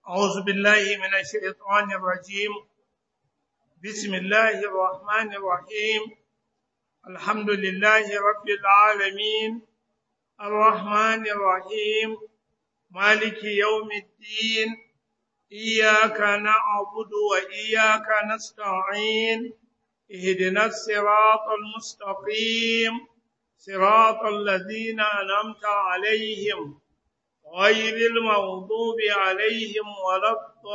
أعوذ بالله من الشيطان الرجيم بسم الله الرحمن الرحيم الحمد لله رب العالمين الرحمن الرحيم مالك يوم الدين إياك نعبد وإياك نستعين اهدنا الصراط المستقيم صراط الذين أنعمت عليهم غير المغضوب عليهم ولا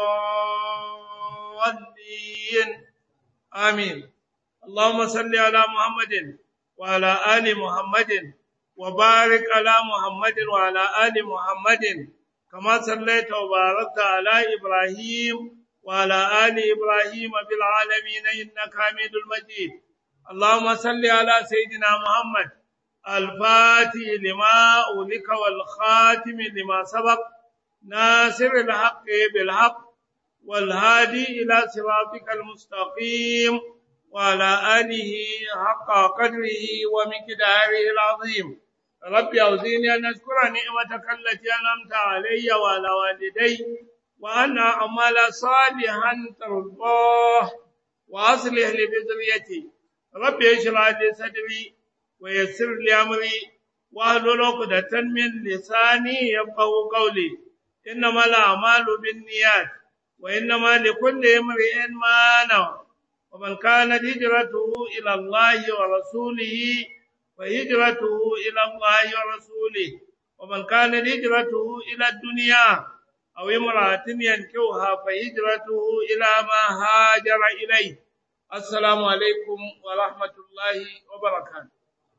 الضالين آمين اللهم صل على محمد وعلى آل محمد وبارك على محمد وعلى آل محمد كما صليت وباركت على إبراهيم وعلى آل إبراهيم في العالمين إنك حميد المجيد اللهم صل على سيدنا محمد الفاتح لما أولك والخاتم لما سبق ناصر الحق بالحق والهادي إلى صراطك المستقيم وعلى آله حق قدره ومقداره العظيم رب أوزيني أن أشكر نعمتك التي أنعمت علي وعلى والدي وأن أعمل صالحا ترضاه وأصلح لي بذريتي رب اشرح لي صدري ويسر لي أمري واحلل عقدة من لساني يفقه قولي إنما الأعمال بالنيات وإنما لكل امرئ ما نوى ومن كانت هجرته إلى الله ورسوله فهجرته إلى الله ورسوله ومن كانت هجرته إلى الدنيا أو امرأة ينكوها فهجرته إلى ما هاجر إليه السلام عليكم ورحمة الله وبركاته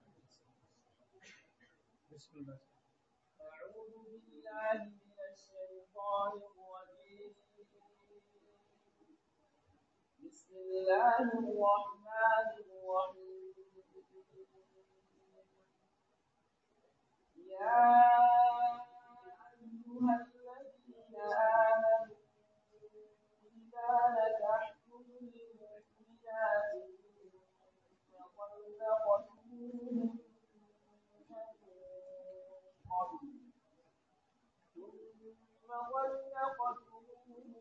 بسم الله أعوذ بالله من الشيطان الرجيم بسم الله الرحمن الرحيم يا أيها الذين آمنوا إذا نكحتم المؤمنات فطلقتموهن ثم طلقتموهن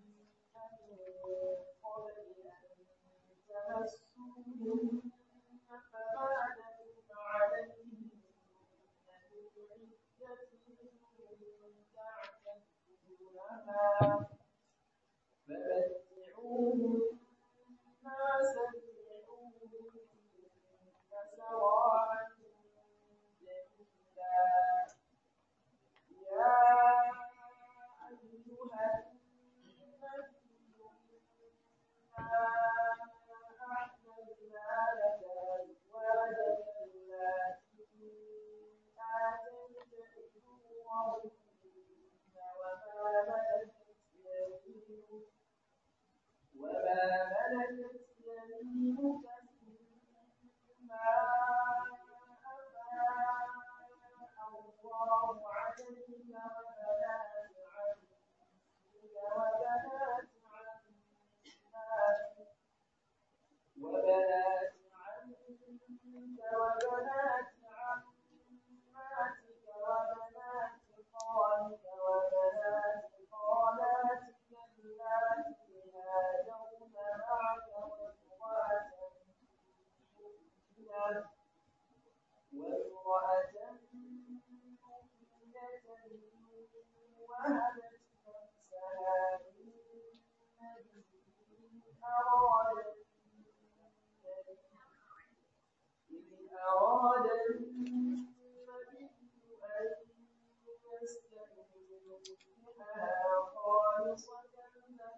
من قبل أن تمسوهن فما لكم عليهن من عدة تعتدونها فمتعوهن سرحوهن سراحا جميلا يا أيها النبي إنا أحللنا لك أزواجك التي آتيت أجورهن وما ملكت يمينك وما ملكت يمينك مما أفاء الله عليك وبنات عمك وبنات عماتك وبنات عمك وبنات عماتك وبنات خالك وبنات خالاتك اللاتي هاجرن معك وامرأة مؤمنة وامرأة مؤمنة وهبت نفسها للنبي إن أراد إن أراد النبي أن يستنكحها خالصة لك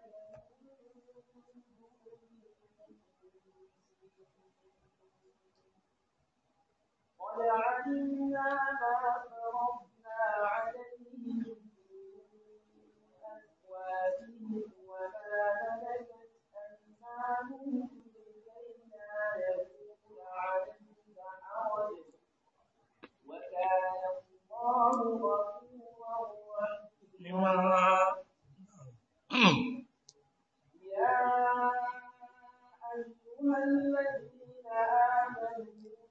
قد علمنا ما فرضنا عليهم في أزواجهم وما ملكت أيمانهم لكي لا يكون عليك حرج وكان الله غفورا رحيما يا أيها الذين آمنوا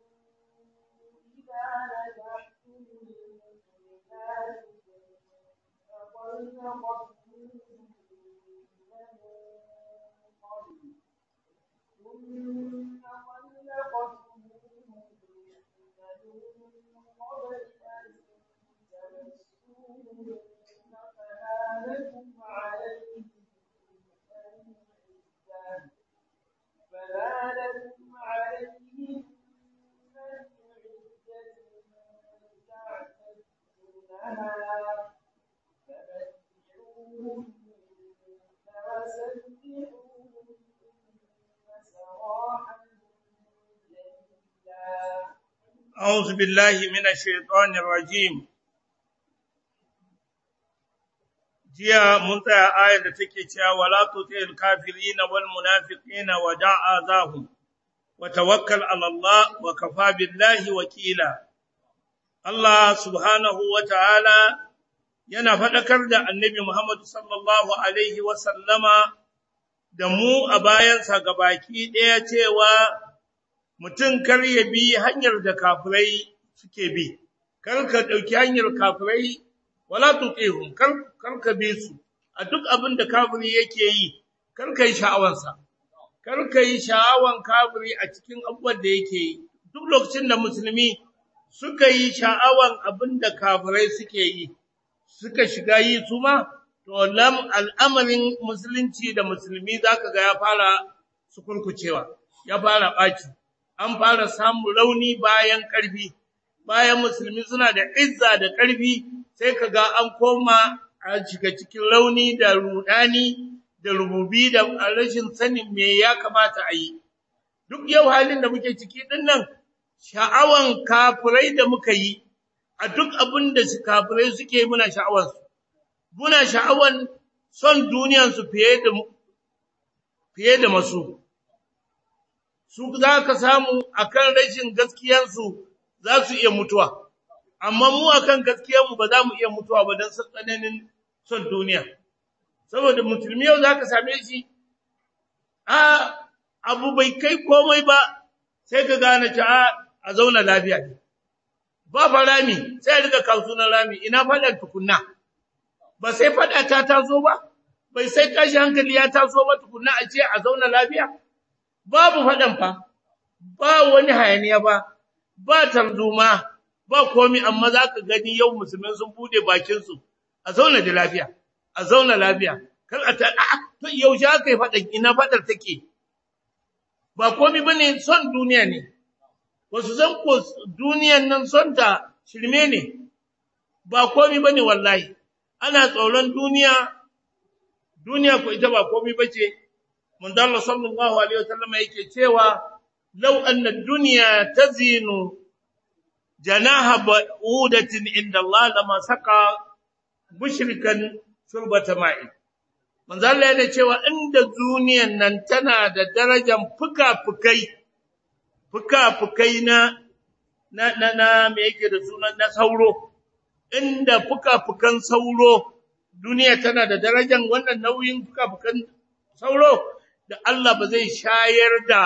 إذا نجحتم المؤمنات فطلقتموهن ثم طلقتموهن من قبل أن تمسوهن فما لكم عليهن من عدة فما لكم عليهن من عدة تعتدونها فمتعوهن وسرحوهن سراحا جميلا أعوذ بالله من الشيطان الرجيم jiya mun tsaya ayar da take cewa wala tutil kafirina wal munafiqina wa da'a zahum wa tawakkal ala Allah wa kafa billahi wakila Allah subhanahu wa ta'ala yana faɗakar da annabi Muhammad sallallahu alaihi wa sallama da mu a bayansa gabaki ɗaya cewa mutum kar ya bi hanyar da kafirai suke bi, kar ka ɗauki hanyar kafirai wala tuqihum kar kar ka bi su a duk abin da kafiri yake yi kar ka yi sha'awansa kar ka yi sha'awan kafiri a cikin abubuwan da yake yi duk lokacin da musulmi suka yi sha'awan abin da kafirai suke yi suka shiga yi su ma to lam al'amarin musulunci da musulmi zaka ga ya fara sukurkucewa ya fara ɓaci an fara samun rauni bayan ƙarfi bayan musulmi suna da izza da ƙarfi sai ka ga an koma a shiga cikin rauni da rudani da rububi da rashin sanin me ya kamata a yi duk yau halin da muke ciki din nan sha'awan kafirai da muka yi a duk abin da su kafirai suke muna sha'awansu muna sha'awan son duniyansu fiye da fiye da masu su za ka samu akan rashin gaskiyansu za su iya mutuwa amma mu akan gaskiyanmu ba za mu iya mutuwa ba don tsananin son duniya saboda musulmi yau za ka same shi a abu bai kai komai ba sai ka gane ta a zauna lafiya ne ba fa rami sai a riga kawo sunan rami ina faɗar tukunna ba sai faɗa ta taso ba bai sai tashi hankali ya taso ba tukunna a ce a zauna lafiya babu faɗan fa ba wani hayaniya ba ba tarzoma ba komi amma za ka gani yau musulmai sun bude bakinsu a zauna da lafiya a zauna lafiya kar a ta a to yaushe aka yi faɗan ina faɗar take ba komi ba ne son duniya ne wasu san ko duniyan nan son ta shirme ne ba komi ba ne wallahi ana tsoron duniya duniya ko ita ba komi ba ce manzo Allah sallallahu alaihi wasallam yake cewa law anna ad-dunya tazinu janaha ba'udatin inda Allah lama saka mushrikan shurbata ma'i manzo Allah yana cewa inda duniyan nan tana da darajar fuka-fukai fuka-fukai na na na, na me yake da sunan na sauro inda fuka-fukan sauro duniya tana da darajar wannan nauyin fuka-fukan sauro da Allah ba zai shayar da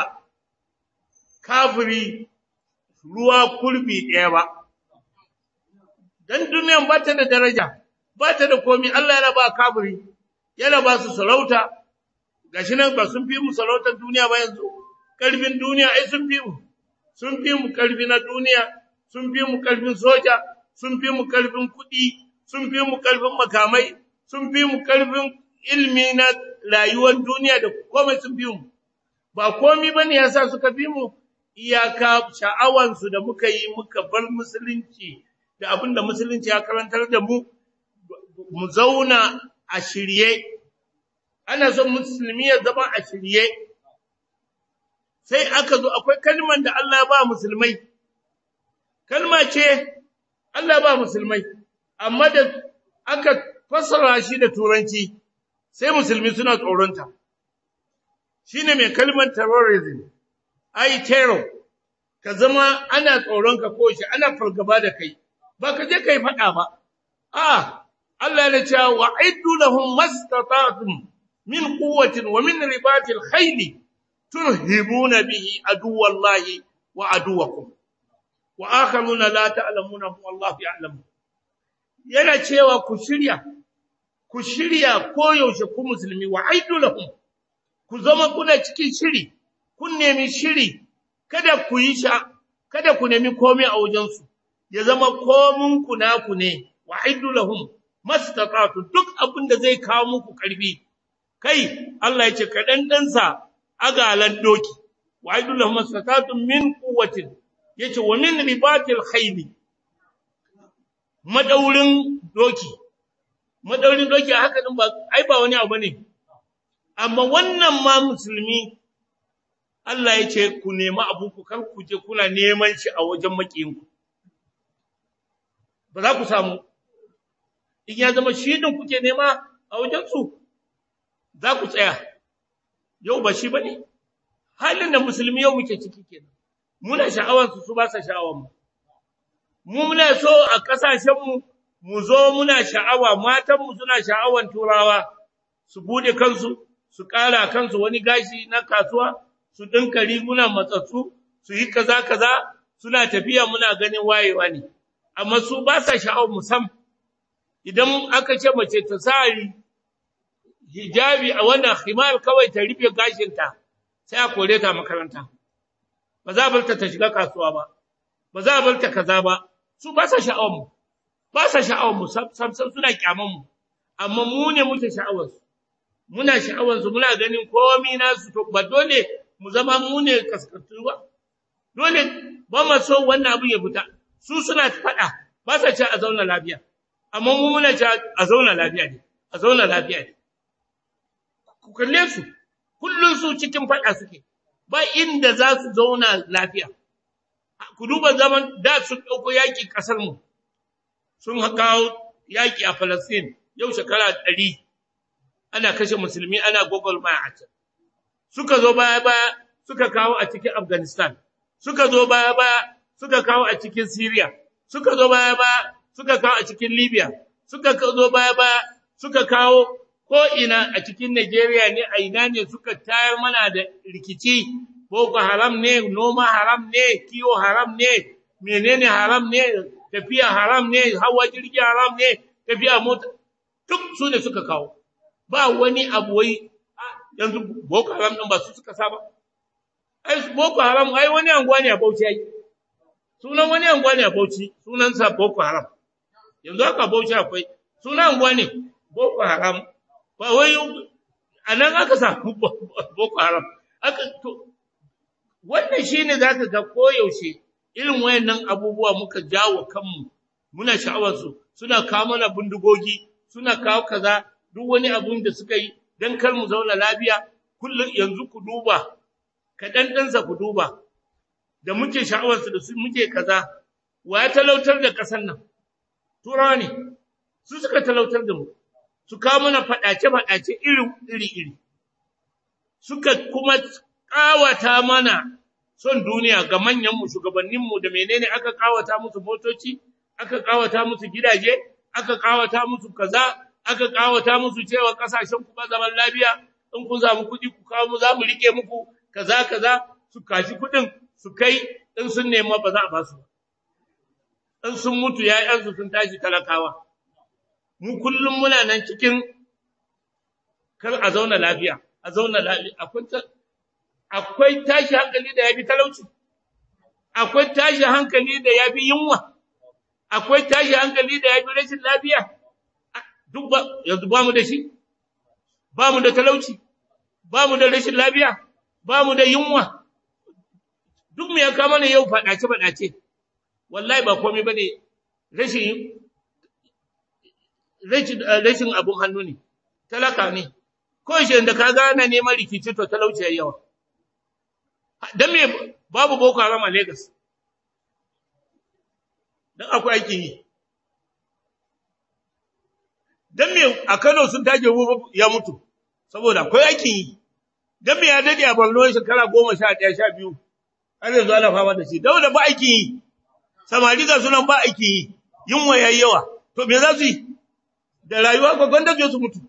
kafiri ruwa kurbi ɗaya ba. Dan duniyan ba ta da daraja, ba ta da komi Allah yana ba kafiri, yana ba su sarauta, gashi nan ba sun fi mu sarautar duniya ba yanzu, ƙarfin duniya ai sun fi mu, sun fi mu ƙarfi na duniya, sun fi mu ƙarfin soja, sun fi mu ƙarfin kuɗi, sun fi mu ƙarfin makamai, sun fi mu ƙarfin ilmi na rayuwar duniya da komai sun fi mu. Ba komi ba ne ya sa suka fi mu, iyaka sha'awansu da muka yi muka bar musulunci da abin da musulunci ya karantar da mu mu zauna a shirye ana son musulmi ya zama a shirye sai aka zo akwai kalmar da Allah ba musulmai kalma ce Allah ba musulmai amma da aka fassara shi da turanci sai musulmi suna tsoronta shine mai kalmar terrorism ai terror ka zama ana tsoron ka ko shi ana fargaba da kai ba ka je kai faɗa ba a Allah ya ce wa aidu lahum mastata'tum min quwwatin wa min ribatil khayli turhibuna bihi aduwallahi wa aduwakum wa akharuna la ta'lamuna wallahu ya'lamu yana cewa ku shirya ku shirya koyaushe ku musulmi wa aidu lahum ku zama kuna cikin shiri kun nemi shiri kada ku yi sha kada ku nemi komai a wajensu ya zama komun ku naku ne wa aidu lahum mastata'tu duk abin da zai kawo muku karfi kai Allah ya ce kadan dansa agalan doki wa aidu lahum mastata'tu min quwwatin yace wa min ribatil khayli madaurin doki madaurin doki haka din ba ai ba wani abu ne amma wannan ma musulmi Allah ya ce ku nemi abu ku kar ku je kuna neman shi a wajen makiyinku ba za ku samu in ya zama shi din kuke nema a wajen su za ku tsaya yau ba shi bane halin da musulmi yau muke ciki kenan muna sha'awar su su ba sa sha'awar mu mu muna so a kasashen mu mu zo muna sha'awa matan mu suna sha'awar turawa su bude kansu su ƙara kansu wani gashi na kasuwa su dinka riguna matsatsu su yi kaza kaza suna tafiya muna ganin wayewa ne amma su ba sa sha'awar musam idan aka ce mace ta sa hijabi a wannan khimar kawai ta rufe gashinta sai a kore ta makaranta ba za a bar ta ta shiga kasuwa ba ba za a bar ta kaza ba su ba sa sha'awar mu ba sa sha'awar mu sam sam suna kyaman mu amma mu ne muke sha'awar su muna sha'awar su muna ganin komai nasu to ba dole mu zama mu ne kaskantu ba dole ba mu so wannan abu ya fita su suna faɗa ba sa ce a zauna lafiya amma mu muna ce a zauna lafiya ne a zauna lafiya ne ku kalle su kullun su cikin faɗa suke ba inda za su zauna lafiya ku duba zaman da sun ɗauko yaƙi ƙasar mu sun kawo yaƙi a Falastin yau shekara ɗari ana kashe musulmi ana gogolmaya a can suka zo baya baya suka kawo a cikin Afghanistan suka zo baya baya suka kawo a cikin Syria suka zo baya baya suka kawo a cikin Libya suka zo baya baya suka kawo ko ina a cikin Nigeria ne a ina ne suka tayar mana da rikici boko haram ne noma haram ne kiwo haram ne menene haram ne tafiya haram ne hawa jirgi haram ne tafiya mota duk su ne suka kawo ba wani abu wai yanzu boko haram din ba su suka saba ai boko haram ai wani anguwa ne a Bauchi ai sunan wani anguwa ne a Bauchi sunan sa boko haram yanzu haka Bauchi akwai sunan anguwa ne boko haram ba wai anan aka samu boko haram aka to wannan shine zaka ga koyaushe irin wayannan abubuwa muka jawo kanmu muna sha'awar su suna kawo mana bindigogi suna kawo kaza duk wani abun da suka yi dan kar mu zauna lafiya kullum yanzu ku duba kaɗan ɗansa ku duba da muke sha'awarsu da su muke kaza wa ya talautar da ƙasar nan turawa ne su suka talautar da mu su kawo mana faɗace-faɗace iri-iri suka kuma ƙawata mana son duniya ga manyanmu shugabanninmu da menene aka ƙawata musu motoci aka ƙawata musu gidaje aka ƙawata musu kaza aka ƙawata musu cewa ƙasashen ku ba zaman lafiya in kun samu kuɗi ku kawo mu za mu riƙe muku kaza kaza su kashi kuɗin su kai in sun nema ba za a ba su in sun mutu ‘ya'yansu sun tashi talakawa mu kullum muna nan cikin kar a zauna lafiya a zauna lafiya akwai akwai tashi hankali da yafi talauci akwai tashi hankali da yafi yunwa akwai tashi hankali da yafi rashin lafiya duk ba yanzu ba mu da shi ba mu da talauci ba mu da rashin lafiya ba mu da yunwa duk mu ya kama ne yau faɗace faɗace wallahi ba komai bane rashin rashin rashin abun hannu ne talaka ne ko shi da ka gana neman rikici to talauci yayi yawa dan me babu boko haram a Lagos dan akwai aikin yi dan me a Kano sun tage ya mutu saboda akwai aikin yi dan me ya dade a Borno shekara 11 12 har yanzu ana fama da shi dan da ba aikin yi samari ga sunan ba aikin yi yunwa yayi yawa to me za su yi da rayuwa ko gwanda su mutu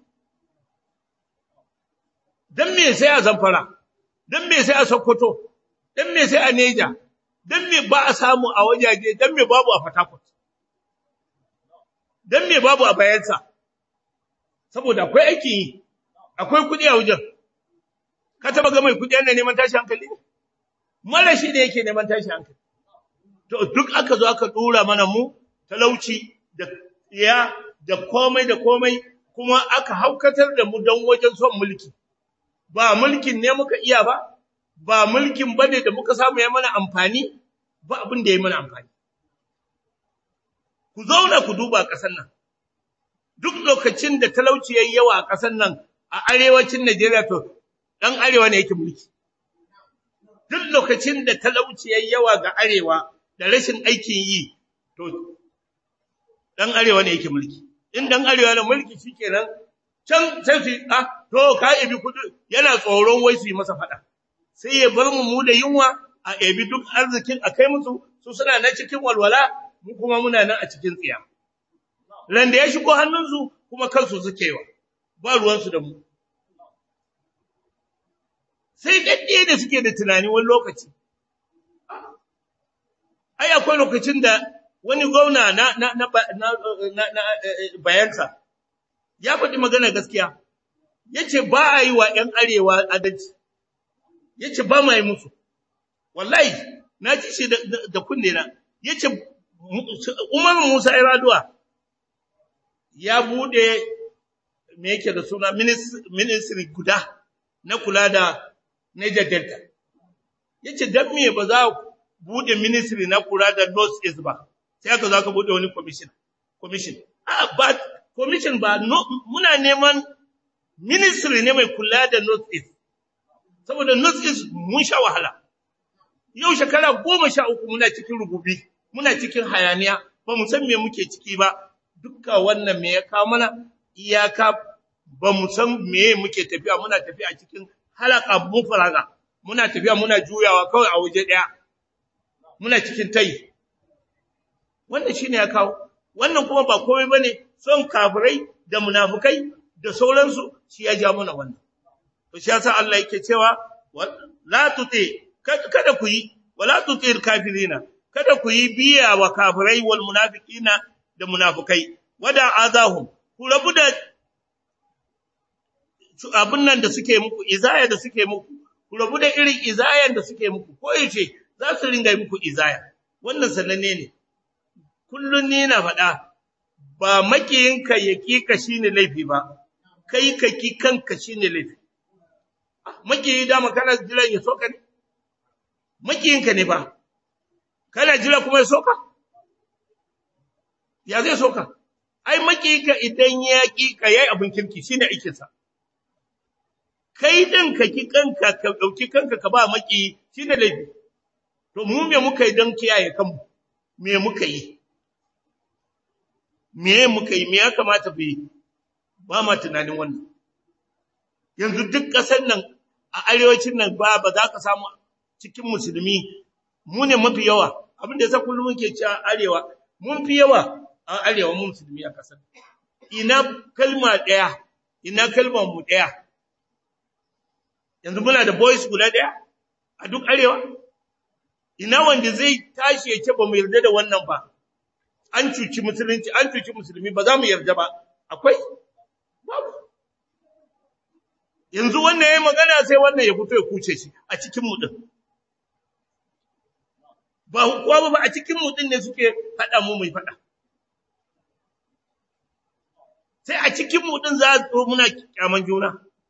dan me sai a Zamfara dan me sai a Sokoto dan me sai a Neja dan me ba a samu a wajaje dan me babu a Fatakwat dan me babu a Bayelsa saboda akwai aikin yi akwai kuɗi a wajen ka taba ga mai kuɗi yana neman tashi hankali ne mara shi da yake neman tashi hankali to duk aka zo aka dura mana mu talauci da ya da komai da komai kuma aka haukatar da mu don wajen son mulki ba mulkin ne muka iya ba ba mulkin bane da muka samu ya mana amfani ba abin da ya mana amfani ku zauna ku duba ƙasar nan duk lokacin da talauci yayi yawa a ƙasar nan a arewacin Najeriya to dan arewa ne yake mulki duk lokacin da talauci yayi yawa ga arewa da rashin aikin yi to dan arewa ne yake mulki in dan arewa ne mulki shikenan can sai su ah to ka ebi kudi yana tsoron wai su yi masa fada sai ya bar mu mu da yunwa a ebi duk arzikin a kai musu su suna na cikin walwala mu kuma muna nan a cikin tsiya ran da ya shigo hannunsu kuma kansu suke wa ba ruwansu da mu sai dadde da suke da tunani wani lokaci ai akwai lokacin da wani gwamna na na na na, na, bayansa ya faɗi magana gaskiya yace ba a yi wa ƴan arewa adalci yace ba ma yi musu wallahi na ji shi da kunne na yace Umar Musa Iraduwa ya bude me yake da suna ministry guda na kula da Niger Delta yace dan me ba za bude ministry na kula da North East ba sai aka zo ka bude wani commission commission a ba commission ba no, muna neman ministry ne mai kula da North East saboda North East mun sha wahala yau shekara goma sha uku muna cikin rububi muna cikin hayaniya ba mu san me muke ciki ba dukka wannan me ya kawo mana iyaka ba mu san me muke tafiya muna tafiya cikin halaka mu faraga muna tafiya muna juyawa kawai a waje daya muna cikin tayi wannan shine ya kawo wannan kuma ba komai bane son kafirai da munafukai da sauransu shi ya ja mana wannan to shi yasa Allah yake cewa la tuti kada ku yi wala tutir kafirina kada ku yi biya wa kafirai wal munafiqina da munafikai wada azahum ku rabu da abun nan da suke muku izaya da suke muku ku rabu da irin izayan da suke muku ko yace za su ringa muku izaya wannan sananne ne kullun ni na faɗa ba makiyinka ya kika shine laifi ba kai ka ki kanka shine laifi makiyi dama kana jira ya soka ne makiyinka ne ba kana jira kuma ya soka ya zai soka ai makiyinka idan ya kika yayi abin kirki shine aikin sa kai din ka ki kanka ka dauki kanka ka ba maki shine laifi to mu me muka yi don kiyaye kanmu me muka yi me muka yi me ya kamata mu yi ba ma tunanin wannan yanzu duk ƙasar nan a arewacin nan ba ba za ka samu cikin musulmi mu ne mafi yawa abin da yasa kullum muke cewa arewa mun fi yawa a arewa mu musulmi a ƙasar ina kalma ɗaya ina kalmar mu ɗaya yanzu muna da boys guda ɗaya a duk arewa ina wanda zai tashi ya ce ba mu yarda da wannan ba an cuci musulunci an cuci musulmi ba za mu yarda ba akwai babu yanzu wannan yayi magana sai wannan ya fito ya kuce shi a cikin mu din ba kowa ba a cikin mu din ne suke fada mu mai fada sai a cikin mu din za su muna kyaman juna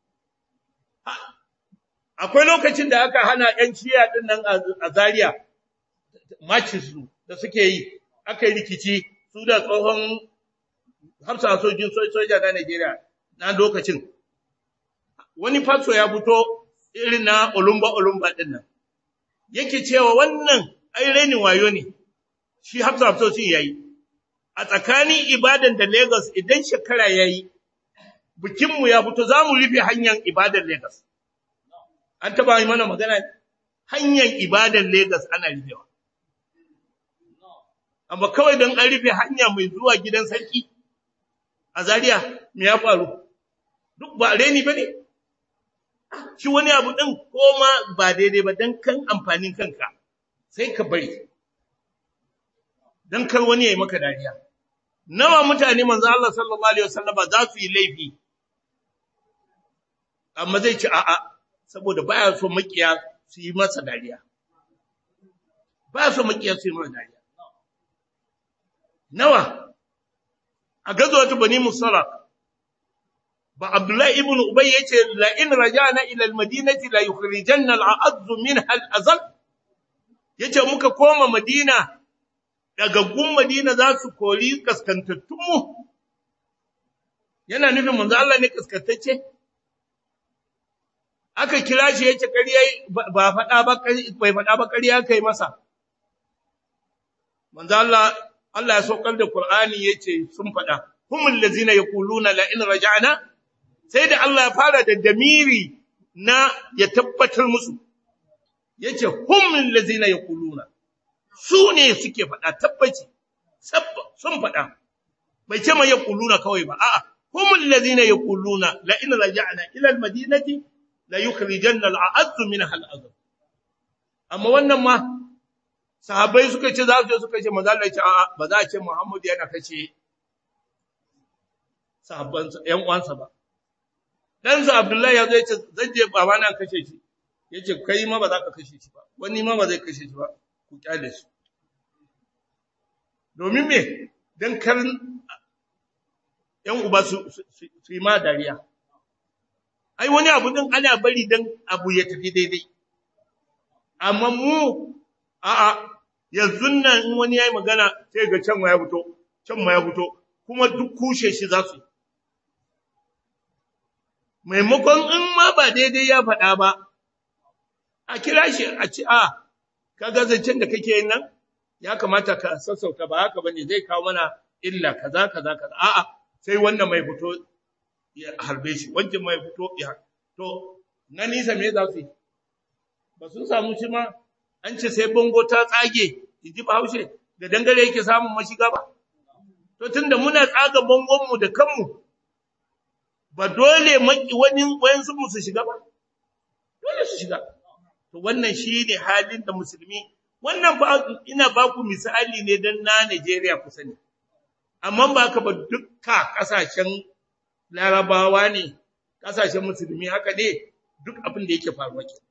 akwai lokacin da aka hana ƴan ciya din nan a Zaria matches su da suke yi aka yi rikici su da tsohon hafsa sojin soja na Najeriya na lokacin wani faso ya fito irin na olumba olumba din nan yake cewa wannan ai renin wayo ne shi hafsa hafsoshin yayi a tsakanin ibadan da Lagos idan shekara yayi bikin mu ya fito zamu rufe hanyar ibadan Lagos an taba yi mana magana hanyar ibadan Lagos ana rufewa amma kawai don an rufe hanya mai zuwa gidan sarki a Zaria me ya faru duk ba reni bane shi wani abu din koma ba daidai ba dan kan amfanin kanka sai ka bari dan kar wani yayi maka dariya nawa mutane manzo Allah sallallahu alaihi wasallam za su yi laifi amma zai ci a'a saboda baya so makiya su yi masa dariya baya so makiya su yi masa dariya nawa a gazwatu bani musara ba abdullahi ibn ubay yace la in rajana ila almadinati la yukhrijanna al'azz minha al'azal yace muka koma madina dagaggun madina za su kori kaskantattun mu yana nufin manzo Allah ne kaskantacce aka kira shi yace ƙarya ba faɗa ba bai faɗa ba ƙarya kai masa manzo Allah Allah ya saukar da Qur'ani yace sun faɗa humul ladzina yaquluna la in raja'na sai da Allah ya fara da damiri na ya tabbatar musu yace humul ladzina yaquluna su ne suke faɗa tabbaci sun faɗa bai ce mai yaquluna kawai ba a'a humul ladzina yaquluna la in raja'na ila al-madinati la yukhrijanna al-a'azz minha al-azab amma wannan ma sahabbai suka ce za su je suka ce manzo Allah ya ce a'a ba za a ce Muhammad yana kace sahabban ƴan uwansa ba dan sa Abdullahi ya zo ya ce zan je baba na kashe shi yace kai ma ba za ka kashe shi ba wani ma ba zai kashe shi ba ku kyale shi domin me dan karin ƴan uba su su yi ma dariya ai wani abu din ana bari dan abu ya tafi daidai amma mu a'a yanzu nan in wani yayi magana sai ga can ma ya fito can ma ya fito kuma duk kushe shi za su maimakon in ma ba daidai ya faɗa ba a kira shi a ci a kaga zancen da kake yin nan ya kamata ka sassauta ba haka bane zai kawo mana illa kaza kaza kaza a'a sai wannan mai fito ya harbe shi wancan mai fito ya to na nisa me za su yi ba sun samu shi ma an ce sai bango ta tsage ji bahaushe da dangare yake samun mashiga ba to tunda muna tsaga bangonmu da kanmu ba dole maki wani wayansu mu su shiga ba dole su shiga to wannan shine halin da musulmi wannan ba ina ba ku misali ne dan na Najeriya ku sani amma ba ka ba dukka kasashen larabawa ne kasashen musulmi haka ne duk abin da yake faruwa ke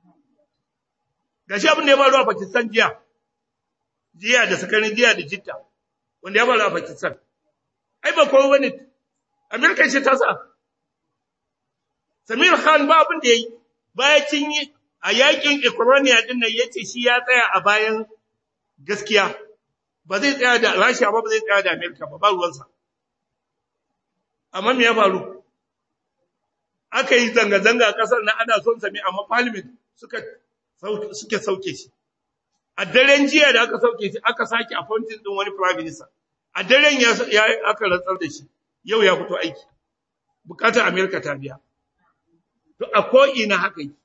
gashi abin da ya faru a Pakistan jiya jiya da sakarin jiya da jitta wanda ya faru a Pakistan ai ba kowa bane Amerika ce ta sa Samir Khan ba abin da yayi baya cin yi a yakin Ukraine din nan yace shi ya tsaya a bayan gaskiya ba zai tsaya da Russia ba ba zai tsaya da Amerika ba ba ruwansa amma me ya faru aka yi zanga-zanga a kasar na ana son sami amma parliament suka suke sauke shi a daren jiya da aka sauke shi aka sake appointing din wani prime minister a daren ya aka rantsar da shi yau ya fito aiki bukatar america ta biya to a ko ina haka yi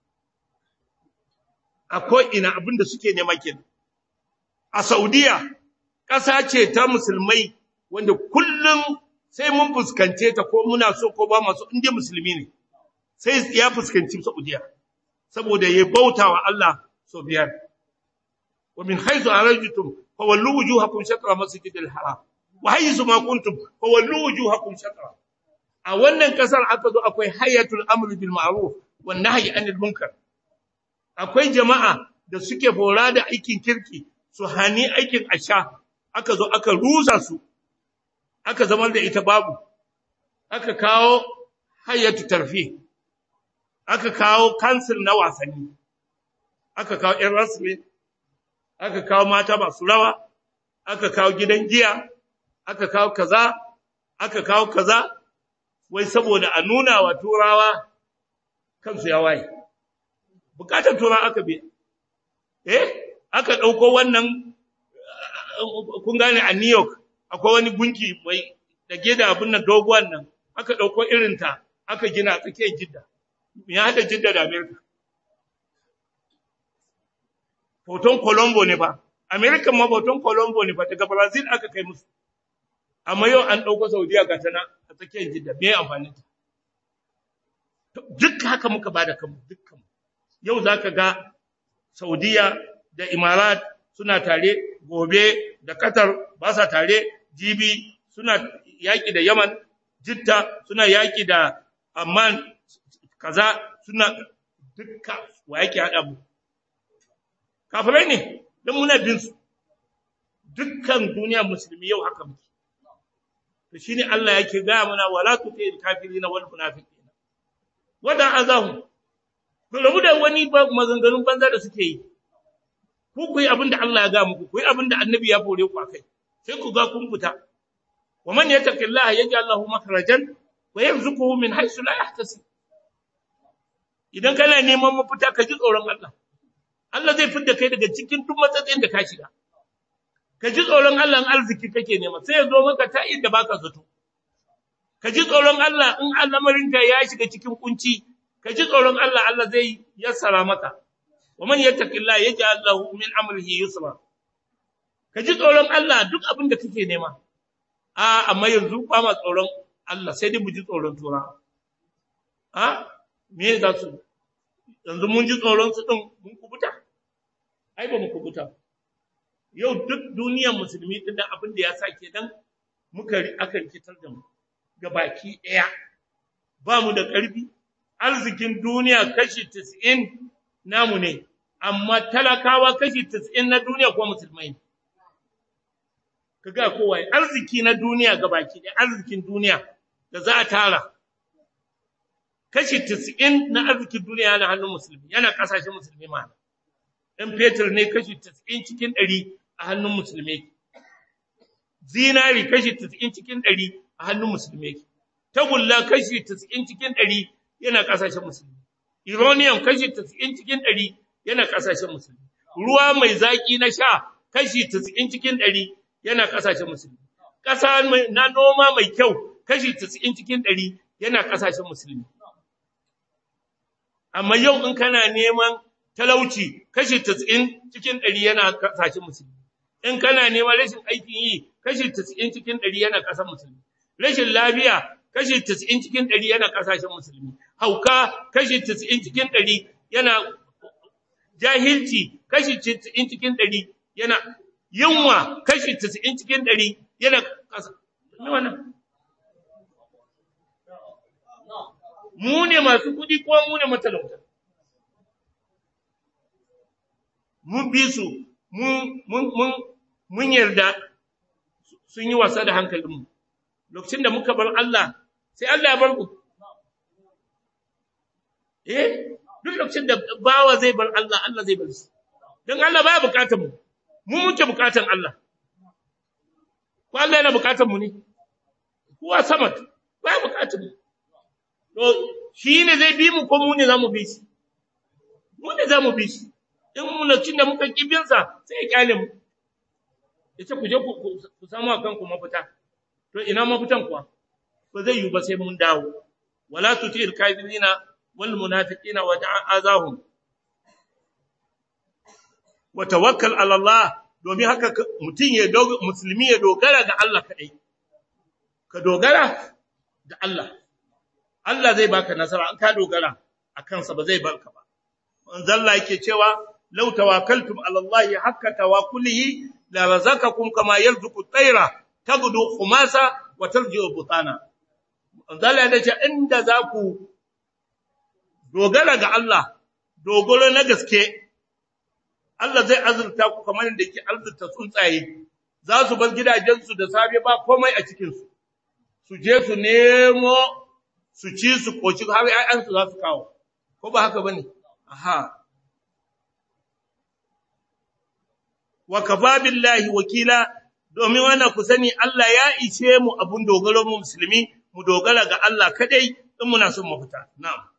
a ko ina abinda suke nema kenan a saudiya ƙasa ce ta musulmai wanda kullum sai mun fuskance ta ko muna so ko ba masu inda musulmi ne sai ya fuskanci saudiya saboda ya bauta wa Allah so biyar wa min haythu arajtum fa wallu wujuhakum shatra masjidil haram wa haythu ma kuntum fa wallu wujuhakum shatra a wannan kasar aka zo akwai hayatul amr bil ma'ruf wan nahyi anil munkar akwai jama'a da suke bora da aikin kirki su hani aikin asha aka zo aka rusa su aka zama da ita babu aka kawo hayatu tarfi aka kawo kansil na wasanni aka kawo ƴan rasmi aka kawo mata masu rawa aka kawo gidan giya aka kawo kaza aka kawo kaza wai saboda a nuna wa turawa kansu ya waye bukatar turawa aka bi eh aka dauko wannan kun gane a New York akwai wani gunki mai dage da abin nan doguwan nan aka dauko irin ta aka gina a tsakiyar Jidda me ya hada Jidda da America Hoton Colombo ne fa America ma hoton Colombo ne fa daga Brazil aka kai musu amma yau an dauko Saudiya ga tana a tsakiyar Jidda me amfani ta duk haka muka bada kanmu dukkan yau zaka ga Saudiya da Imarat suna tare gobe da Qatar ba sa tare jibi suna yaki da Yaman Jidda suna yaki da Amman kaza suna dukka wa yake haɗa mu kafirai ne don muna bin su dukkan duniya musulmi yau haka muke to shine Allah yake ga mana wala tutil kafirina wal munafiqina wada azahu ku rabu da wani maganganun banza da suke yi ku ku yi abin da Allah ya ga muku ku yi abin da annabi ya fore ku akai sai ku ga kun fita wa man yattaqillaha yaj'al lahu makhrajan wa yarzuquhu min haythu la yahtasib idan kana neman mafita ka ji tsoron Allah Allah zai fidda kai daga cikin duk matsatsin da ka shiga ka ji tsoron Allah in arziki kake nema sai ya zo maka ta inda baka zato ka ji tsoron Allah in al'amarinka ya shiga cikin kunci ka ji tsoron Allah Allah zai yassara maka wa man yattaqillaha yaj'al lahu min amrihi yusra ka ji tsoron Allah duk abin da kake nema a amma yanzu ba ma tsoron Allah sai dai mu ji tsoron tura a me za su yanzu mun ji tsoron su din mun kubuta ai ba mu kubuta yau duk duniyar musulmi din da abin da ya sake dan muka aka rikitar da mu ga baki daya ba mu da karfi arzikin duniya kashi 90 namu ne amma talakawa kashi 90 na duniya ko musulmai ne kaga kowa arziki na duniya gabaki ɗaya arzikin duniya da za a tara kashi 90 na arzikin duniya yana hannun musulmi yana kasashen musulmi ma dan fetur ne kashi 90 cikin 100 a hannun musulmi zinari kashi 90 cikin 100 a hannun musulmi tagulla kashi 90 cikin 100 yana kasashen musulmi uranium kashi 90 cikin 100 yana kasashen musulmi ruwa mai zaki na sha kashi 90 cikin 100 yana kasashen musulmi ƙasa na noma mai kyau kashi 90 cikin 100 yana kasashen musulmi amma yau in kana neman talauci kashi 90 cikin 100 yana kasashen musulmi in kana neman rashin aikin yi kashi 90 cikin 100 yana kasar musulmi rashin lafiya kashi 90 cikin 100 yana kasashen musulmi hauka kashi 90 cikin 100 yana jahilci kashi 90 cikin 100 yana yunwa kashi 90 cikin 100 yana kasa ne wannan mu ne masu kudi ko mu ne matalauta mun bi su mun mun mun yarda sun yi wasa da hankalinmu lokacin da muka bar Allah sai Allah ya bar ku eh duk lokacin da bawa zai bar Allah Allah zai bar shi dan Allah baya bukatar mu mu muke bukatar Allah ko Allah yana bukatar mu ne kuwa samad baya bukatar mu to shi ne zai bi mu ko mu ne zamu bi shi mu ne zamu bi shi in mu lokacin da muka kibin sa sai ya kyale mu yace ku je ku samu akan ku mafita to ina mafitan kuwa ba zai yi ba sai mun dawo wala tutil kafirina wal munafiqina wa azahum wa tawakkal ala Allah domin haka mutun ya musulmi ya dogara ga Allah kadai ka dogara da Allah Allah zai baka nasara an ka dogara akan sa ba zai barka ba manzon Allah yake cewa law tawakkaltum ala Allah hakka tawakkulihi la razaqakum kama yarzuqu at-tayra tagdu khumasa wa tarji'u butana Allah ya ce inda za ku dogara ga Allah dogoro na gaske Allah zai azurta ku kamar da yake azurta tsuntsaye za su bar gidajensu da safe ba komai a cikin su su je su nemo su ci su koci har ƴaƴansu za su kawo ko ba haka bane aha wa kafa billahi wakila domin wannan ku sani Allah ya ishe mu abun dogaro mu musulmi mu dogara ga Allah kadai in muna son mu fita na'am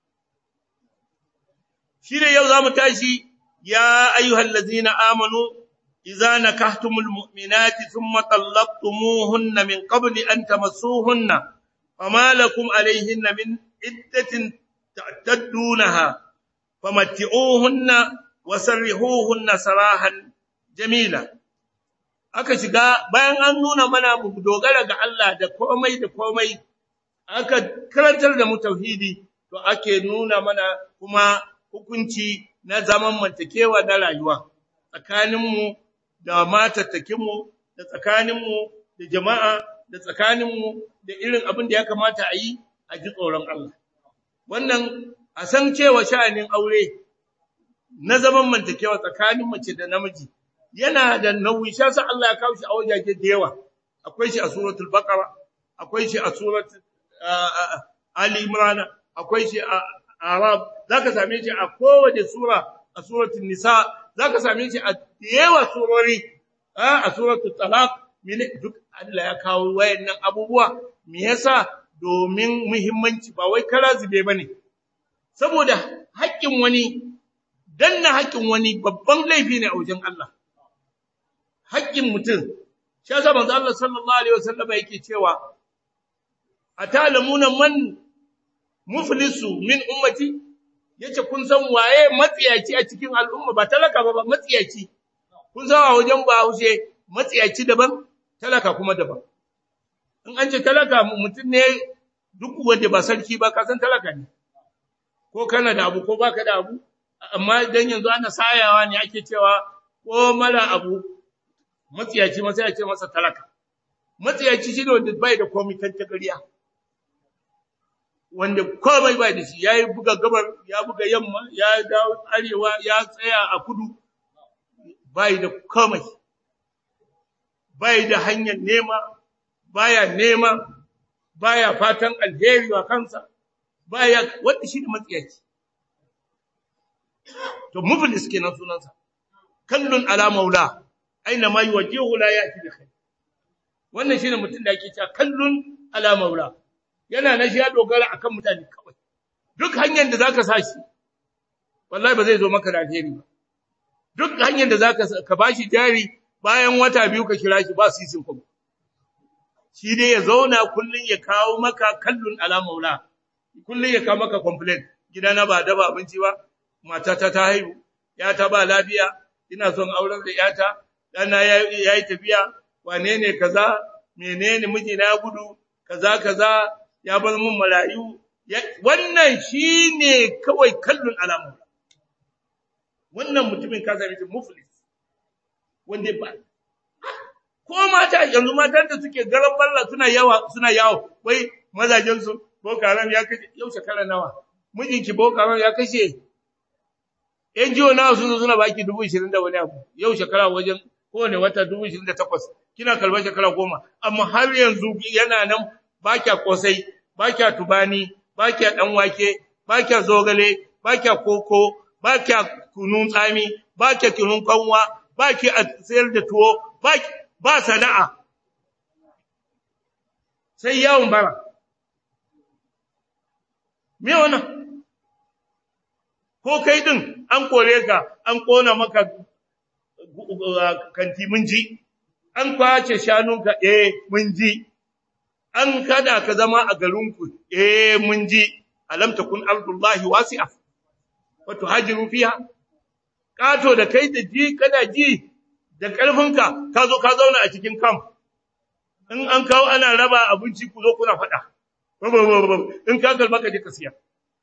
shi ne yau zamu tashi ya ayyuhal ladzina amanu idza nakahtumul mu'minati thumma talaqtumuhunna min qabli an tamassuhunna fama lakum alayhinna min iddatin ta'taddunaha famatti'uhunna wasarrihuhunna sarahan jamila aka shiga bayan an nuna mana mu dogara ga Allah da komai da komai aka karantar da mu tauhidi to ake nuna mana kuma hukunci na zaman mantakewa na rayuwa tsakaninmu da matattakinmu da tsakaninmu da jama'a da tsakaninmu da irin abin da ya kamata a yi a ji tsoron Allah wannan a san cewa sha'anin aure na zaman mantakewa tsakanin mace da namiji yana da nauyi shi yasa Allah ya kawo shi a wajaje da yawa akwai shi a suratul baqara akwai shi a suratul ali imran akwai shi a arab zaka same shi a kowace sura a suratul nisa zaka same shi a yawa surori a suratul talaq duk Allah ya kawo wayannan abubuwa me yasa domin muhimmanci ba wai kara zube bane saboda haƙƙin wani danna haƙƙin wani babban laifi ne a wajen Allah haƙƙin mutum shi yasa manzo Allah sallallahu alaihi wasallam yake cewa atalamuna man muflisu min ummati yace kun san waye matsiyaci a cikin al'umma ba talaka ba matsiyaci kun san a wajen ba haushe matsiyaci daban talaka kuma daban in an ce talaka mutum ne duk wanda ba sarki ba ka san talaka ne ko kana da abu ko baka da abu amma dan yanzu ana sayawa ne ake cewa ko mara abu matsiyaci ma sai a ce masa talaka matsiyaci shine wanda bai da komai kan tagariya wanda komai bai da shi yayi buga gabar ya buga yamma ya dawo arewa ya tsaya a kudu bai da komai bai da hanyar nema baya nema baya fatan alheri wa kansa baya wanda shi ne matsiyaci to muflis kenan sunansa kallun ala maula aina ma yuwajjihu la ya'ti bi khair wannan shine mutum da yake cewa kallun ala maula yana na shi ya dogara akan mutane kawai duk hanyar da zaka sa shi wallahi ba zai zo maka da alheri ba duk hanyar da zaka ka bashi jari bayan wata biyu ka kira shi ba sisin kuma shi dai ya zauna kullun ya kawo maka kallun ala maula kullun ya kawo maka complaint gidana ba da ba abinci ba matata ta haihu yata ba lafiya ina son auren da yata dana yayi tafiya wane ne kaza menene mijina ya gudu kaza kaza ya bar mun marayu wannan shine kawai kallon alamu wannan mutumin ka sami muflis wanda ba ko mata yanzu matan da suke garan balla suna yawa suna yawo wai mazajen su boko haram ya kashe yau shekara nawa mijinki boko haram ya kashe yan jiwo nawa sun suna baki dubu ishirin da wani abu yau shekara wajen kowane wata dubu ishirin da takwas kina kalbar shekara goma amma har yanzu yana nan ba kya kosai ba kya tubani ba kya dan wake ba kya zogale ba kya koko ba kya kunun tsami ba kya kunun kanwa ba ki a sayar da tuwo ba ba sana'a sai yawon bara me wannan ko kai din an kore ka an kona maka kanti mun ji an kwace shanunka eh mun ji an kada ka zama a garinku eh mun ji alam takun ardullahi wasi'a wa tuhajiru fiha kato da kai da ji kana ji da karfinka ka zo ka zauna a cikin kam in an kawo ana raba abinci ku zo kuna fada in ka kalma ka je ka siya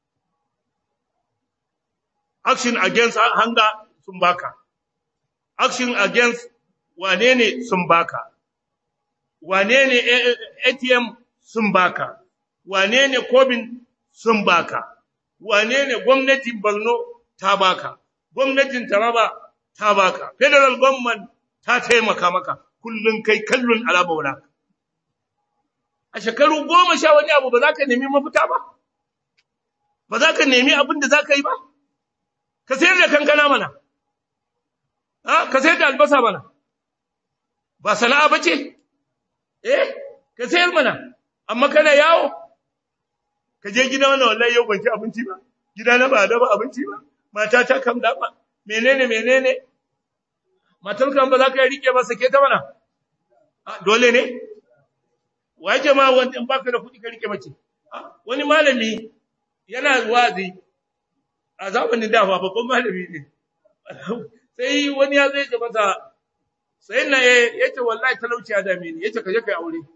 action against hunger sun baka action against wane ne sun baka wane ne ATM sun baka wane ne Kobin sun baka wane ne gwamnatin Borno ta baka gwamnatin Taraba ta baka federal government ta taimaka maka kullun kai kallun alabaura a shekaru goma sha wani abu ba za ka nemi mafita ba ba za ka nemi abin da za ka yi ba ka sayar da kankana mana ka sayar da albasa mana ba sana'a ba ce eh ka sayar mana amma kana yawo ka je gida wannan wallahi yau ban ci abinci ba gida na ba da ba abinci ba mata ta kam da ba menene menene matar kan ba za ka rike ba sake ta mana dole ne waje ma wanda in baka da kuɗi ka rike mace wani malami yana wazi a zamanin da ba babban malami ne sai wani ya zai ce masa sai na ya ce wallahi talauci ya dame ni ya ce ka je ka yi aure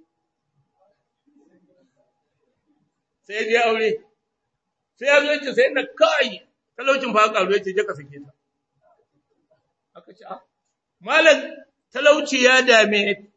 sai ya aure sai ya zo ce sai na kai talaucin fa karu ya ce je ka sake ta aka ce ah malam talauci ya dame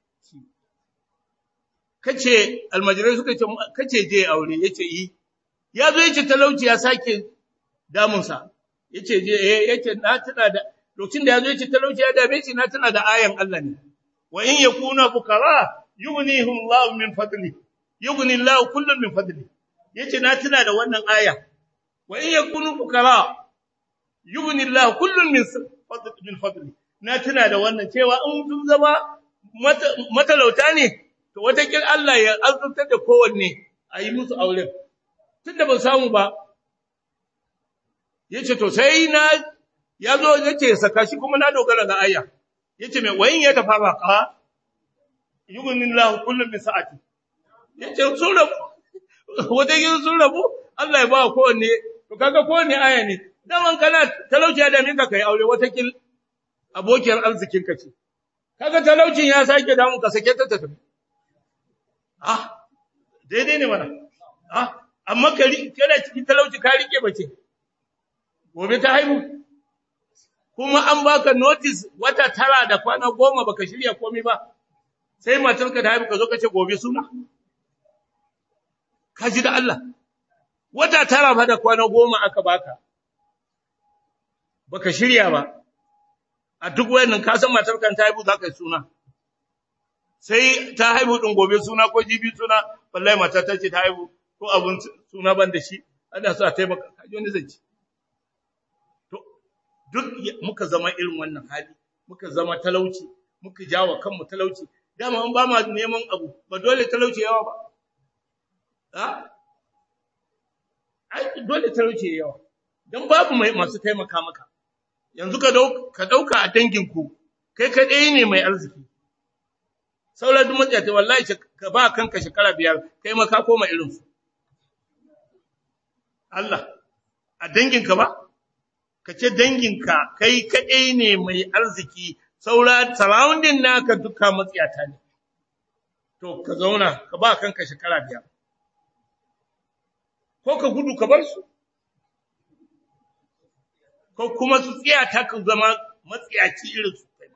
kace almajirai suka ce kace je aure yace yi ya zo yace talauci ya sake damunsa yace je eh yace na tuna da lokacin da yazo yace talauci ya dame shi na tuna da ayan Allah ne wa in yakuna fukara yughnihum Allah min fadli yughni Allah kullun min fadli yace na tuna da wannan aya wa in yakunu fukara yughni Allah kullun min fadli min fadli na tuna da wannan cewa in sun zama matalauta ne to watakin Allah ya azurtar da kowanne a yi musu auren tunda ban samu ba yace to sai na yazo yace saka shi kuma na dogara ga aya yace mai wayin ya tafara ka yughnillahu kullu min sa'ati yace sun rabu wata yin sun rabu Allah ya ba kowanne to kaga kowanne aya ne daman kana talauci da minka kai aure wata kil abokiyar arzikin ka ce kaga talaucin ya sake damu ka sake ta tafi ah daidai ne mana ah amma kari kana cikin talauci ka rike bace gobe ta haihu kuma an baka notice wata tara da kwana goma baka shirya komai ba sai matarka ta haihu ka zo ka ce gobe suna ka ji da Allah wata tara fa da kwana goma aka baka baka shirya ba a duk wayannan ka san matarka ta haihu za ka yi suna sai ta haihu din gobe suna ko jibi suna wallahi mata ta ce ta haihu ko abun suna ban da shi ana so a taimaka kaji wani zance duk muka zama irin wannan hali muka zama talauci muka jawa kanmu talauci dama an ba ma neman abu ba dole talauci yawa ba ha ai dole talauci yawa dan babu mai masu taimaka maka yanzu ka dauka ka dauka a dangin ku kai kadai ne mai arziki sauran duk mutane wallahi ka ba kanka shekara biyar kai ma ka koma irin su Allah a danginka ba ka ce danginka kai kaɗai ne mai arziki saura surrounding naka duka matsiyata ne to ka zauna ka ba kanka shekara biyar ko ka gudu ka bar su ko kuma su tsiyata ka zama matsiyaci irin su kai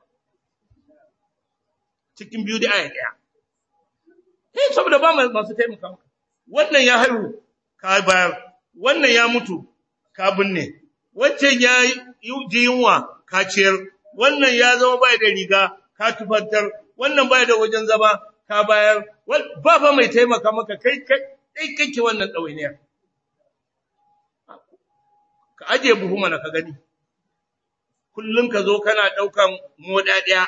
cikin biyu da aya ɗaya eh saboda ba masu taimaka maka wannan ya haihu ka bayar wannan ya mutu ka binne wancan ya ji yunwa ka ciyar wannan ya zama bai da riga ka tufantar wannan bai da wajen zama ka bayar ba fa mai taimaka maka kai kai kake wannan ɗawainiyar ka aje buhu mana ka gani kullum ka zo kana ɗaukan moda ɗaya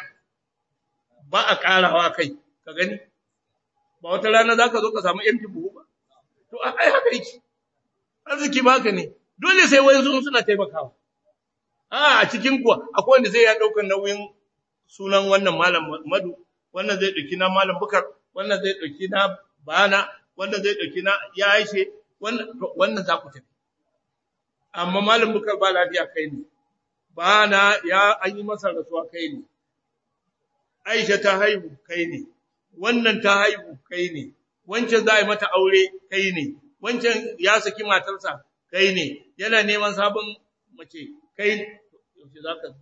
ba a ƙarawa kai ka gani ba wata rana za ka zo ka samu empty buhu ba to ai haka yake arziki ba haka ne dole sai wani sun suna taimakawa a a cikin kuwa akwai wanda zai ya daukar nauyin sunan wannan malam madu wannan zai dauki na malam bukar wannan zai dauki na bana wannan zai dauki na ya aishe wannan wannan za ku tafi amma malam bukar ba lafiya kai ne bana ya an yi masa rasuwa kai ne aisha ta haihu kai ne wannan ta haihu kai ne wancan za a yi mata aure kai ne wancan ya saki matarsa kai ne yana neman sabon mace kai yaushe za ka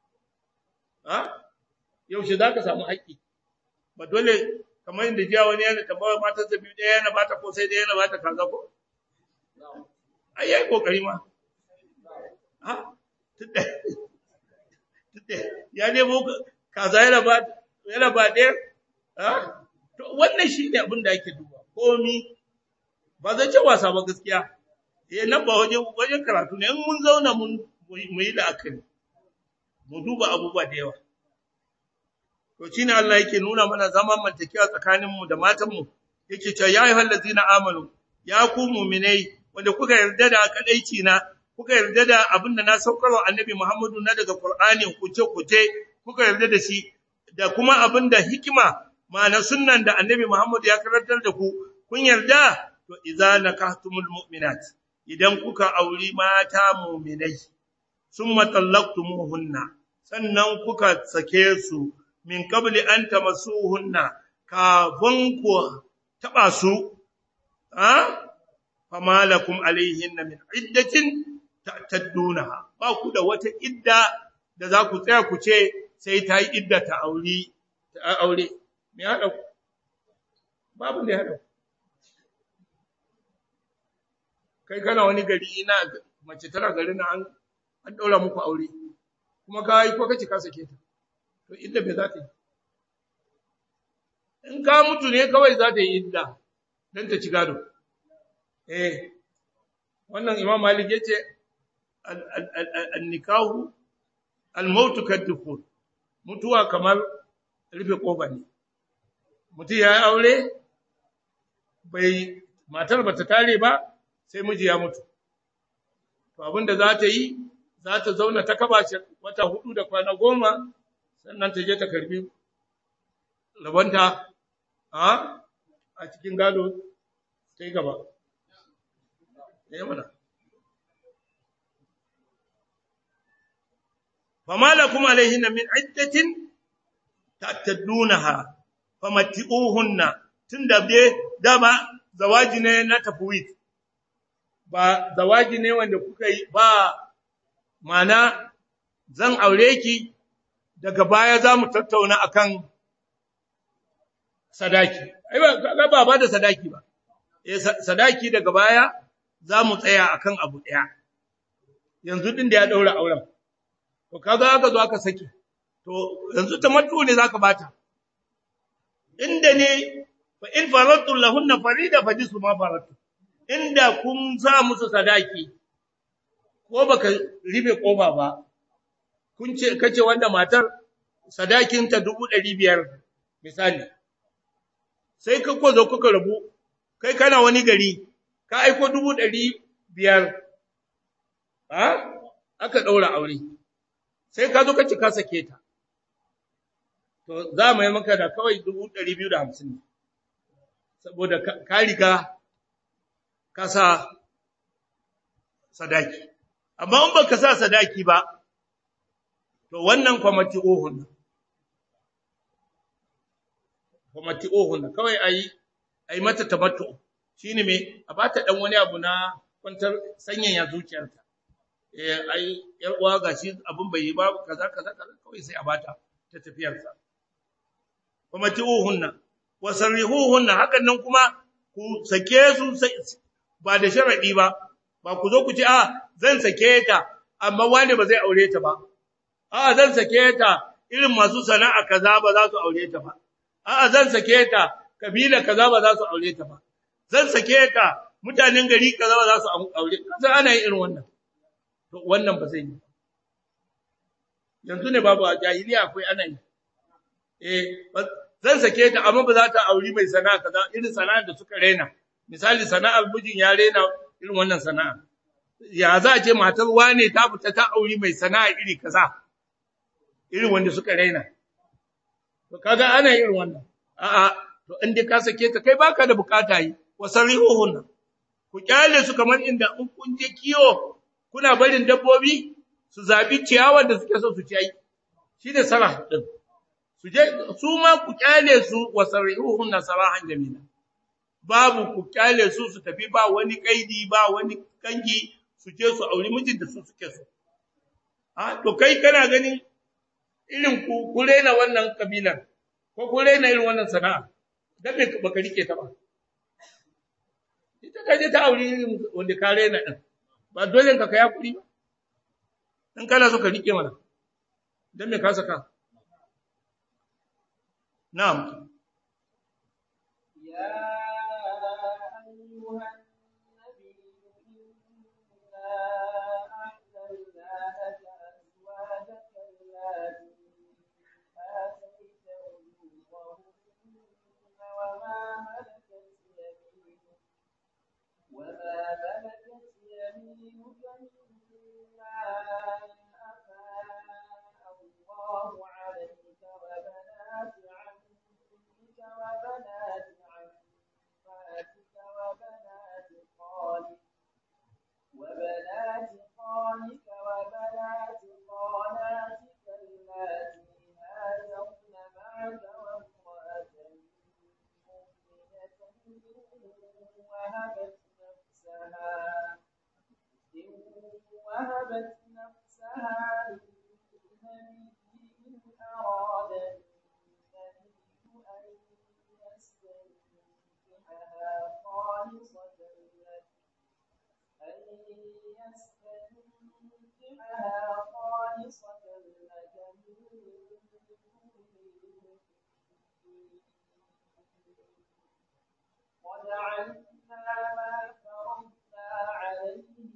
ha yaushe za ka samu haƙƙi ba dole kamar yadda jiya wani yana tambaya matarsa biyu ɗaya yana bata ko sai ɗaya yana bata kaza ko ai yayi kokari ma ha tudda tudda ya nemo kaza yana ba yana ba ɗaya ha to wannan shi ne abin da ake duba komi ba zai ce wasa ba gaskiya eh nan ba waje wajen karatu ne in mun zauna mun mu yi la'akari mu duba abubuwa da yawa to shine Allah yake nuna mana zaman mantakewa tsakanin mu da matan mu yake cewa ya ayyuhal ladzina amanu ya ku mu'minai wanda kuka yarda da kadaici na kuka yarda da abin da na saukarwa annabi Muhammadu na daga Qur'ani kuce kuce kuka yarda da shi da kuma abin da hikima ma'ana sunnan da annabi Muhammadu ya karantar da ku kun yarda to idza nakahtumul mu'minat idan kuka auri mata mu'minai summa tallaqtumuhunna sannan kuka sake su min qabli an tamassuhunna kafin ku taba su ha fama lakum alaihinna min iddatin ta'taddunaha ba ku da wata idda da za ku tsaya ku ce sai ta yi idda ta aure ta aure me hada babu ne hada kai kana wani gari ina mace tana garin nan an an daura muku aure kuma ka yi ko kace ka sake ta to idda me za ta yi in ka mutu ne kawai za ta yi idda dan ta ci gado eh wannan imam malik yace an-nikahu al-maut kad-dukhul mutuwa kamar rufe kofa ne mutum ya yi aure bai matar bata tare ba sai miji ya mutu to abinda za ta yi za ta zauna ta kaba shi wata hudu da kwana goma sannan ta je ta karbi rabonta a a cikin gado ta yi gaba ya mana فما لكم عليهن من عدة تعتدونها فمتئوهن tunda dai dama zawaji ne na tafwid ba zawaji ne wanda kuka yi ba mana zan aure ki daga baya za mu tattauna akan sadaki ai ba ba ba da sadaki ba eh sadaki daga baya za mu tsaya akan abu daya yanzu din da ya daura auren to kaga aka zo aka saki to yanzu tamattu ne zaka bata inda ne fa in faratu lahunna farida fa jisu ma faratu inda kun sa musu sadaki ko baka ribe koba ba kun ce kace wanda matar sadakin ta 500 misali sai ka ko zo kuka rabu kai kana wani gari ka aiko 500 ha aka daura aure sai ka zo ka ci ka sake ta to za mu yi maka da kawai 250 ne saboda ka riga ka sa sadaki amma in baka sa sadaki ba to wannan kwamati ohun kwamati ohun kawai ayi ayi mata tamattu shine me a bata dan wani abu na kwantar sanyaya zuciyarta eh ai yar uwa gashi abun bai yi ba kaza kaza kaza kawai sai a bata ta tafiyar sa kuma tiuhunna wa sarrihuhunna hakan nan kuma ku sake su ba da sharadi ba ba ku zo ku ce a zan sake ta amma wani ba zai aure ta ba a zan sake ta irin masu sana'a kaza ba za su aure ta ba a zan sake ta kabila kaza ba za su aure ta ba zan sake ta mutanen gari kaza ba za su aure kaza ana yin irin wannan to wannan ba zai yi yanzu ne babu a jahiliya akwai ana yi eh zan sake ta amma ba za ta auri mai sana'a kaza irin sana'ar da suka rena misali sana'ar mijin ya rena irin wannan sana'a ya za a ce matar wane ta fita ta auri mai sana'a iri kaza irin wanda suka rena to kaga ana irin wannan a'a to in dai ka sake ta kai baka da bukata yi wasarihuhun ku kyale su kamar inda in kun je kiyo kuna barin dabbobi su zabi ciyawar da suke so su ci ai shi ne sarah din su je su ma ku kyale su wasarihuhun sarahan jamila babu ku kyale su su tafi ba wani kaidi ba wani kangi su je su auri mijin da su suke so a to kai kana ganin irin ku ku rena wannan kabilar ko ku rena irin wannan sana'a dan me baka rike ta ba ita ka je ta auri wanda ka rena din ba dole ka kai hakuri ba in kana so ka rike mana dan me ka saka na'am يا أيها النبي إنا أحللنا لك أزواجك اللاتي آتيت أجورهن وما ملكت يمينك وما ملكت يمينك مما أفاء الله عليك وبنات عمك وبنات عماتك وبنات خالك وبنات خالك وبنات خالاتك اللاتي هاجرن معك وامرأة مؤمنة إن وهبت نفسها إن وهبت نفسها للنبي إن أراد النبي أن يستنكحها خالصة لك أن ننكحها خالصة لك من دون وجعلنا ما فرضنا عليهم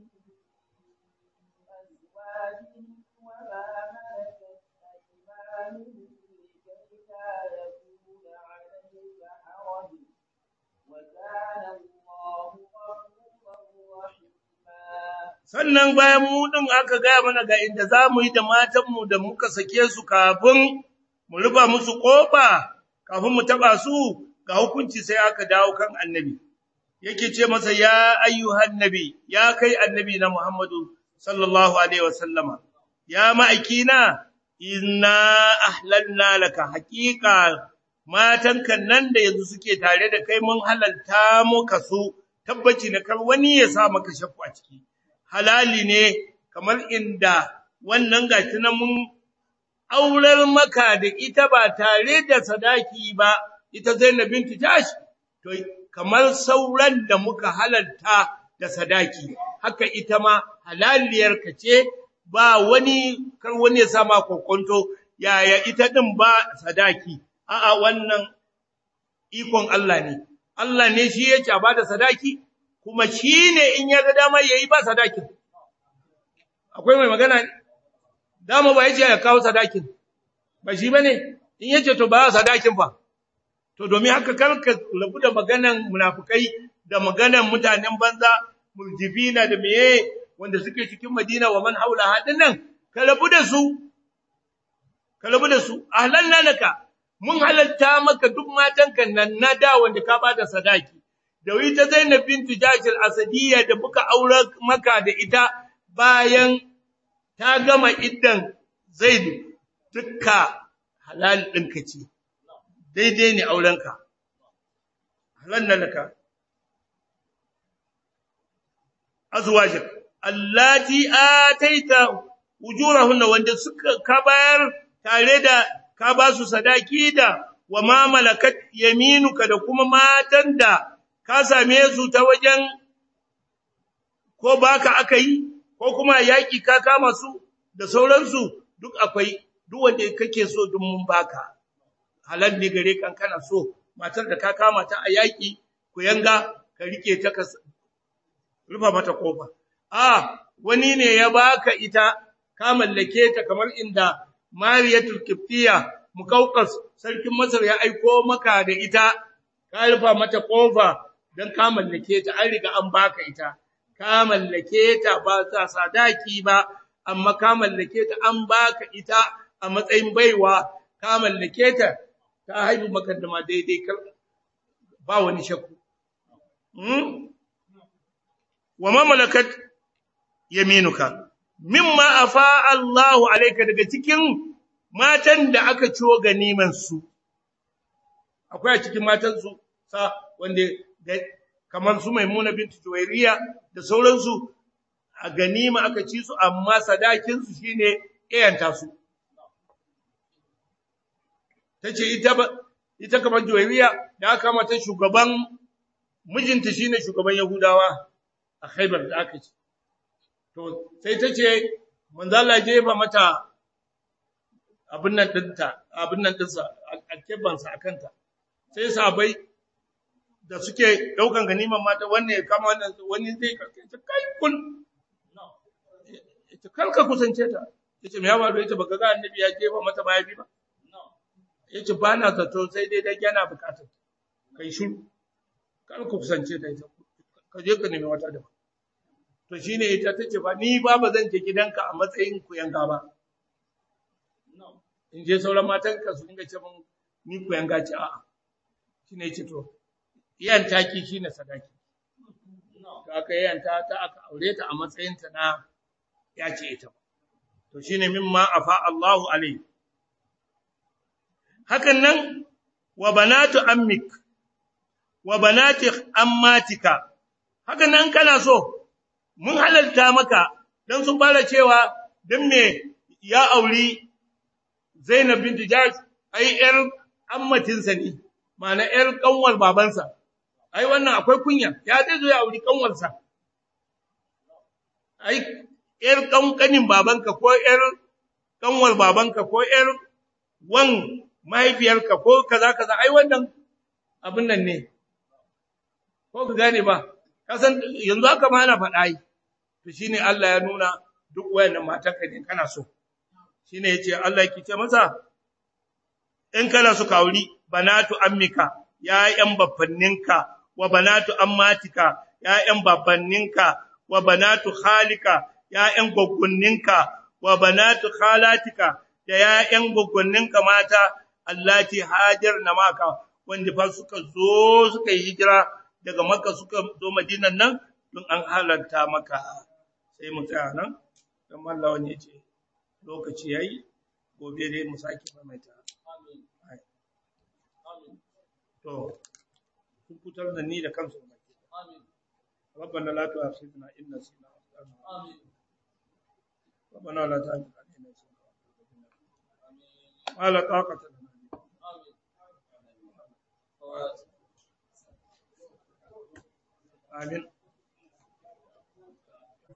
أزواجهم وما ملكت أيمانهم لكي لا يكون عليك حرج وكان الله غفورا رحيما sannan bayan mu din aka gaya mana ga inda za mu yi da matanmu da muka sake su kafin mu rufa musu ƙofa kafin mu taɓa su ga hukunci sai aka dawo kan annabi yake ce masa ya ayyuhan nabi ya kai annabi na Muhammadu sallallahu alaihi wasallama ya ma'aikina inna ahlalna laka haqiqa matanka nan da yanzu suke tare da kai mun halalta muka su tabbaci na kar wani ya sa maka shakku a ciki halali ne kamar inda wannan gashi na mun aurar maka da ita ba tare da sadaki ba ita Zainab binti Jash to kamar sauran da muka halalta da sadaki haka ita ma halaliyar ka ce ba wani kar wani ya sama kokonto yaya ita din ba sadaki a'a wannan ikon Allah ne Allah ne shi yake ba da sadaki kuma shi ne in ya ga dama yayi ba sadakin akwai mai magana ne dama ba yace ya kawo sadakin ba shi bane in yace to ba sadakin fa to domin haka karka rabu da maganan munafukai da maganan mutanen banza murjifina da meye wanda suke cikin Madina wa man haula hadin nan ka rabu da su ka rabu da su ahlanna laka mun halalta maka duk matanka nan na da wanda ka bada sadaki da ita Zainab bintu Jahsh al-Asadiyya da muka aure maka da ita bayan ta gama iddan Zaid dukka halal ɗinka ce daidai ne aurenka halanna laka azwajik allati ataita ujurahunna wanda suka ka bayar tare da ka ba su sadaki da wa ma malakat yaminuka da kuma matan da ka same su ta wajen ko baka aka yi ko kuma yaki ka kama su da sauransu duk akwai duk wanda kake so duk mun baka halal ne gare kan kana so matar da ka kama ta a yaki ku yanga ka rike ta ka rufa mata kofa a wani ne ya baka ita ka mallake ta kamar inda Mariyatul Qibtiyya Muqawqas sarkin Masar ya aiko maka da ita ka rufa mata kofa dan ka mallake ta an riga an baka ita ka mallake ta ba ta sadaki ba amma ka mallake ta an baka ita a matsayin baiwa ka mallake ta ta haihu maka da ma daidai ba wani shakku wa ma malakat yaminuka mimma afa Allahu alayka daga cikin matan da aka ciwo ganiman su akwai a cikin matan su sa wanda kamar su Maimuna bintu Juwairiya da sauransu a ganima aka ci su amma sadakin su shine iyanta su tace ita ba ita kamar Juwairiya da aka mata shugaban mijinta shine shugaban Yahudawa a Khaibar da aka ci to sai tace manzo Allah jefa mata abin nan dinta abin nan dinsa alkeban sa akanta sai sabai da suke daukan ganiman mata wanne ya kama wannan wani zai karkace kai kun ita kalka kusance ta yace me ya faru yace baka ga annabi ya jefa mata mayafi ba yace ba na zato sai dai dan yana bukatar kai shiru kar ku kusance ta ita ka je ka nemi wata da to shine ita tace ba ni ba ba zan je gidanka a matsayin ku yanga ba in je sauran matan ka su dinga ce mun ni ku yanga ce a'a shine yace to iyan taki shine sadaki to aka yanta ta aka aure ta a matsayin ta na ya ce ita to shine mimma afa Allahu alaihi hakan nan wa banatu ammik wa banati ammatika hakan nan kana so mun halalta maka dan sun fara cewa dan me ya auri Zainab bint Jahsh ai yar ammatinsa ne ma'ana yar kanwar babansa ai wannan akwai kunya ya zai zo ya auri kanwarsa ai ‘yar ƙanƙanin babanka ko ‘yar ƙanwar babanka ko ‘yar wan mahaifiyarka ko kaza kaza ai wannan abin nan ne ko ka gane ba kasan yanzu haka ma ana faɗa yi to shine Allah ya nuna duk wayannan matanka ne kana so shine yace Allah yake ce masa in kana so ka auri banatu ammika ya'yan babbanninka wa banatu ammatika ya'yan babbanninka wa banatu khalika ya'yan goggonninka wa banatu khalatika da ya'yan goggonninka mata allati hajarna maka wanda fa suka zo suka yi hijira daga Makka suka zo Madinan nan don an halarta maka sai mu tsaya nan dan Allah wani yace lokaci yayi gobe dai mu sake maimaita to kun fitar da ni da kansu amin ربنا لا تؤاخذنا إن نسينا آمين ربنا لا تحمل علينا ما لا طاقة لنا آمين